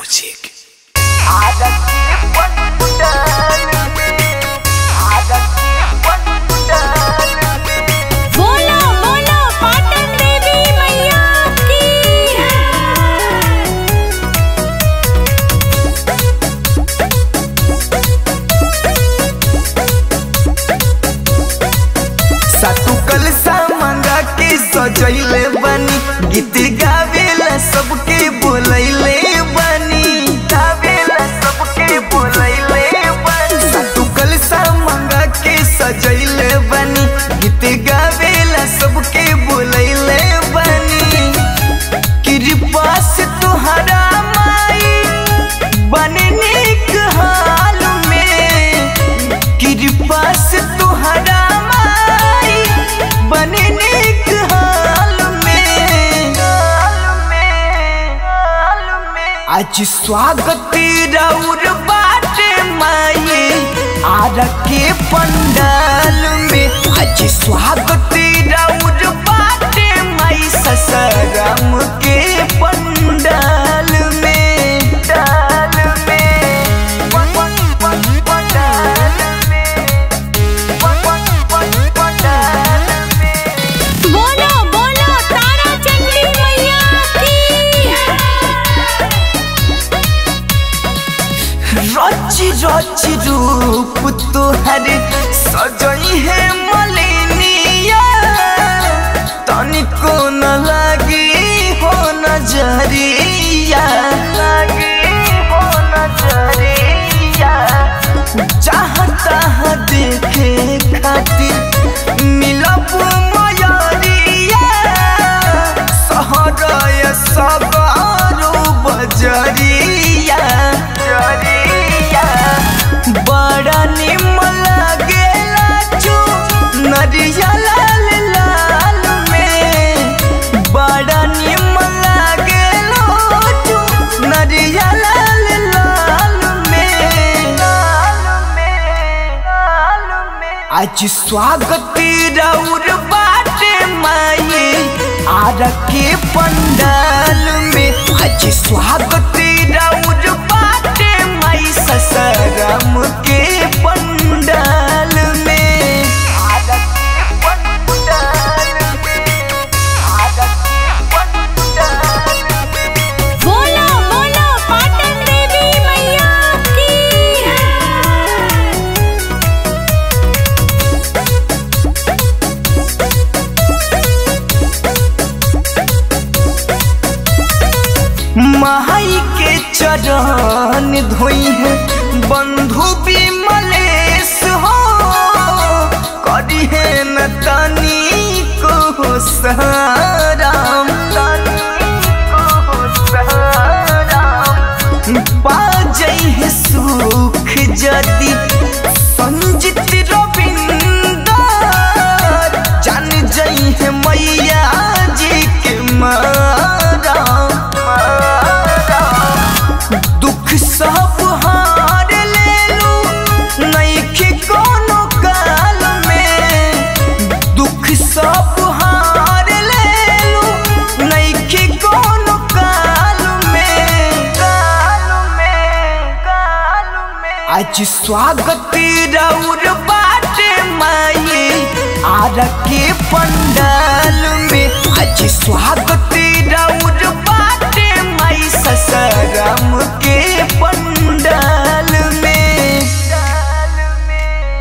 Music. बोलो बोलो पाटन देवी मैया की सातु कलसा मंगा के सजैले बनी गीत गावेला सबके बोलैले बनी गावेला सबके बोलैले बनी सातु कलसा मंगा के सजैले बनी गीत गावेला सबके बोलैले बनी कृपा से तुहरा माई बने नेक हाल में कृपा से तुहरा माई बने नेक हाल में आज स्वागत रौर बाटे माई आर के पंडाल में आज स्वागत रौर बाटे माई ससरम के पंडाल में डाल में पंडाल में पंडाल में बोलो बोलो तारा चंडी मैया की रची रची रूप तोहर सजई है मलिनिया तनिको न लगी हो नजरिया लगी हो नजरिया चाहता है देखे खातिर मिलब मयरिया सहरय सगारो बजरिया जरिया बड़ा निमन लागेला चू नरिया लाल लाल में बड़ा निमन लागेला चू नरिया लाल लाल में लाल में लाल में आज स्वागत रौर बाटे माई आर के पंडाल में आज स्वागत रौर बाटे माई ससरम के पंडाल में आर के पंडाल में आर के पंडाल में बोलो बोलो पाटन देवी मैया की माई के चरण धोई है बंधु विमलेश हो करी है न तनी को सराम बाजई है सुख जदी संजित रविंदर जान जई है मैया जी के मारा दुख सब हार लेलू नइखे कोनो काल में दुख सब हार लेलू नइखे कोनो काल में काल में काल में आज स्वागत रौर बाटे माई आर के पंडाल में आज स्वागत रौर बाटे माई सस